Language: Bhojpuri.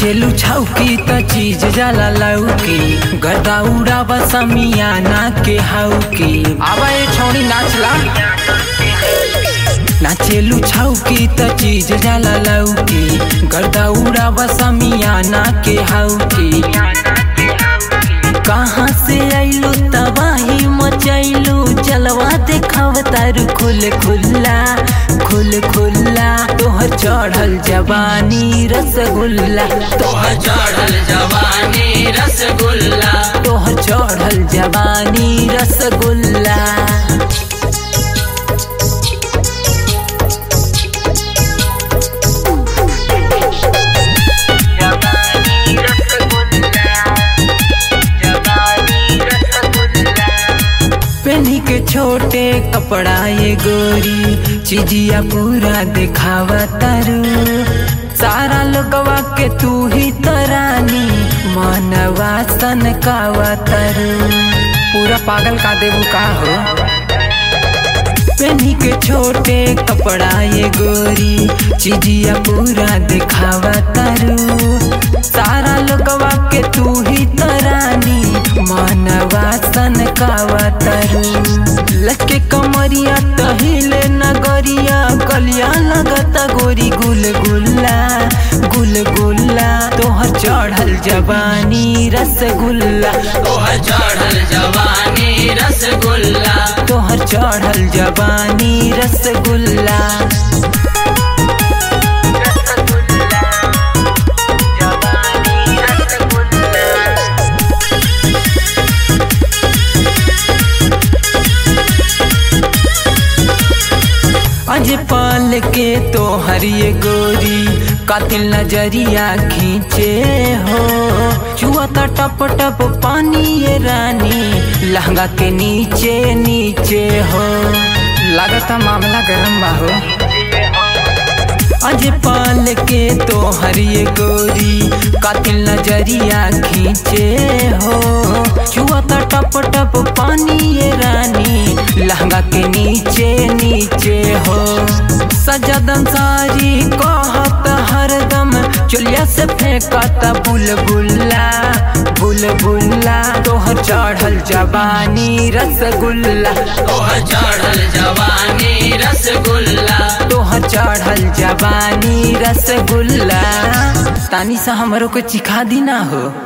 नाचेलू छौकी त चीज जाला लौकी गदा उड़ावा समियाना के हौकी आवा ये छौनी नाचला नाचेलू छौकी त चीज जाला लौकी गर्दा उड़ावा समियाना के हौकी कहाँ से आइलू तबाही मचैलू जलवा देखाव तारू खुल खुल्ला खुल खुल्ला तोहर चढ़ल जवानी रसगुल्ला तोहर चढ़ल जवानी रसगुल्ला तोहर चढ़ल जवानी रसगुल्ला पेनी के छोटे कपड़ा ये गोरी चिजिया पूरा दिखावा तारू सारा लोगवा के तू ही तरानी मनवा सन कावा तारू पूरा पागल का देबू का हो पेनी के छोटे कपड़ा ये गोरी चिजिया पूरा दिखावा तारू सारा लोगवा के तू ही तरानी मनवा सन कावा तारू लचके कमरिया तहिले नगरिया गलिया लगता गोरी गुल गुल्ला गुल गुल्ला तोहर चढ़ल जवानी रसगुल्ला तोहर चढ़ल जवानी रसगुल्ला तोहर चढ़ल जवानी रसगुल्ला अज पाल के तो हरिये गोरी कातिल नजरिया खींचे हो चुआ ता टप टप पानी ये रानी लहंगा के नीचे नीचे हो लागता मामला गरम बा हो अज पाल के तो हरिये गोरी कातिल नजरिया खींचे हो चुआ ता टप टप पानी ये रानी लहंगा के नीचे नीचे हो सजदम सारी कहत हरदम चुलिया से फेंकता बुलबुल्ला बुलबुल्ला तोहर चढ़ल जवानी रसगुल्ला तोहर चढ़ल जवानी रसगुल्ला तोहर चढ़ल जवानी रसगुल्ला तानी सा हमरो को चिखा दी ना हो